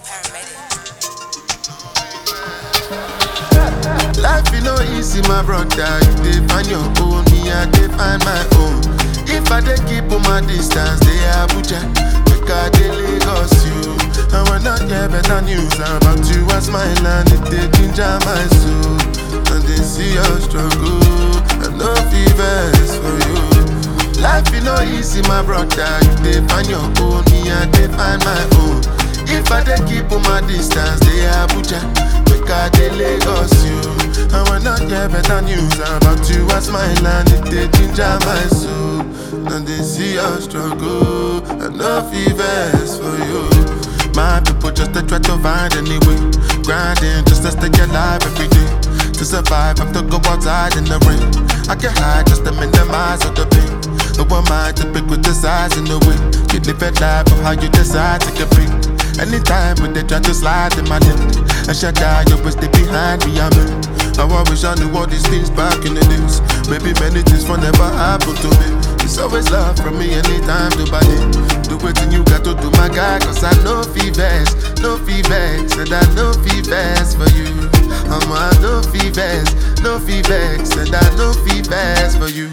Life you know easy, my brother. You dey find your own, me I dey find my own. If I dey keep on my distance, they Abuja, make I dey Lagos you. And when I get better news about you, I smile and it dey ginger my soul. And they see your struggle, and no fevers for you. Life you know easy, my brother. You dey find your own, me I dey find my own. If I dey keep on my distance, they Abuja, make I dey Lagos you. And when I get better news about you, I smile and it dey ginger my soul. And they see your struggle, and no fevers for you. My people just to try to find any way, grinding just to stay alive every day. To survive, have to go outside in the rain. I can hide just to minimize all the pain. No one mind to pick with the size in the way. You live a life of how you decide to compete. Anytime when they try to slide in my lip, I shut down, you always stay behind me, I'm in. Now I wish I knew all these things back in the days. Maybe many things will never happen to me. It's always love from me anytime to buy it. Do what you got to do, my guy, cause I know fevers, no fevers, and I know fevers for you. I'm a no fevers, no fevers, and I know fevers for you.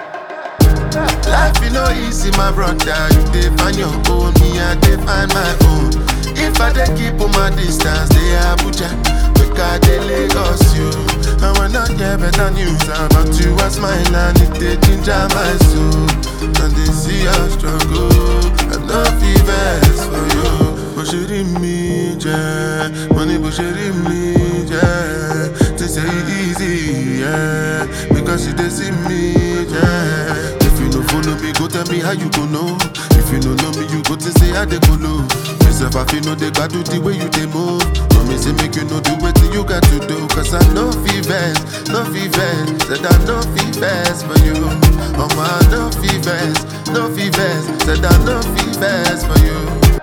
Life you know easy, my brother. You dey find your own, me I dey find my own. If I dey keep on my distance, they Abuja, make I dey Lagos you. And when I get better news about you, I smile and it dey ginger my soul. And they see your struggle, and no fevers for you. Bó ṣe rí mi jẹ́, mo ní bó ṣe rí mi jẹ́. They say it easy, yeah, because you dey see me, yeah. If you no follow me, go tell me how you go know. If you no know me, you go to say how they go low. Myself, I feel no they got do the way you they move. No me say make you know the way you got to do. Cause I know fevers, no fevers. Said I know fevers for you. Oh my, no fevers, no fevers. Said I know fevers for you.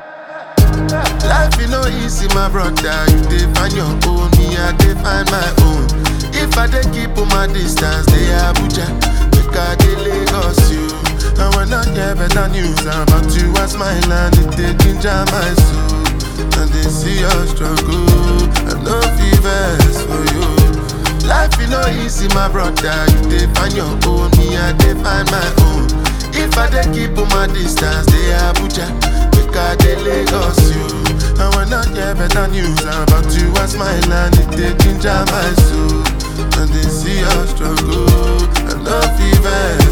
Life you know easy, my brother. You dey find your own, me I dey find my own. If I dey keep on my distance, they Abuja, make I dey Lagos you. And when I get better news about you, I smile and it dey ginger my soul. And they see your struggle, and no fevers for you. Life you know easy, my brother. You dey find your own, me I dey find my own. If I dey keep on my distance, they Abuja, make I dey Lagos you. And when I get better news about you, I smile and it dey ginger my soul. And they see your struggle, and no fever